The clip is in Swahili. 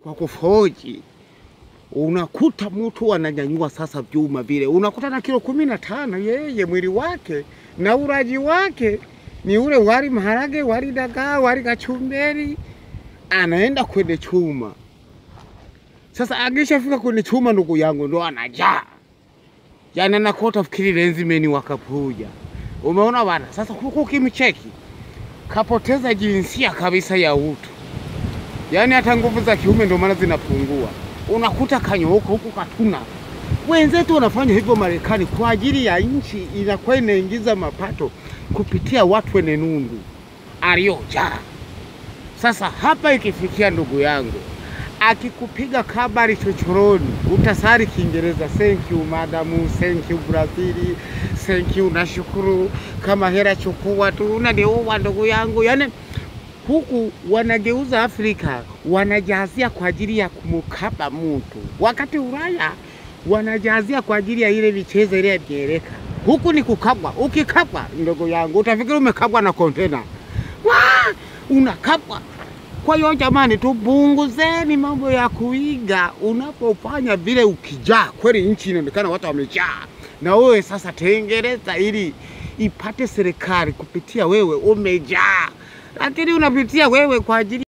kwa kufoji. Unakuta mtu ananyanyua sasa vyuma vile, unakuta na kilo kumi na tano yeye mwili wake na ulaji wake ni ule wali maharage, wali dagaa, wali kachumberi, anaenda kwenye chuma. Sasa akishafika kwenye chuma, ndugu yangu, ndo anajaa yani, anakota fikiri lenzimeni wakapuja. Umeona bana? Sasa huku ukimcheki kapoteza jinsia kabisa ya utu, yaani hata nguvu za kiume ndio maana zinapungua. Unakuta kanyooka huku katuna. Wenzetu wanafanya hivyo Marekani kwa ajili ya nchi, inakuwa inaingiza mapato kupitia watu wenye nundu aliyojaa. Sasa hapa ikifikia, ndugu yangu, akikupiga kabari chochoroni, utasari Kiingereza, thank you madamu, thank you Brazili, thank you, nashukuru kama hera chukua tu, unaniua ndugu yangu. Yani huku wanageuza Afrika, wanajazia kwa ajili ya kumkaba mtu, wakati Ulaya wanajazia kwa ajili ya ile michezo ile ya mieleka. Huku ni kukabwa. Ukikabwa ndugu yangu, utafikiri umekabwa na kontena, Wah! unakabwa. Kwa hiyo jamani, tupunguzeni mambo ya kuiga. Unapofanya vile, ukijaa kweli, nchi inaonekana watu wamejaa, na wewe sasa tengeneza ili ipate serikali kupitia wewe, umejaa, lakini unapitia wewe kwa ajili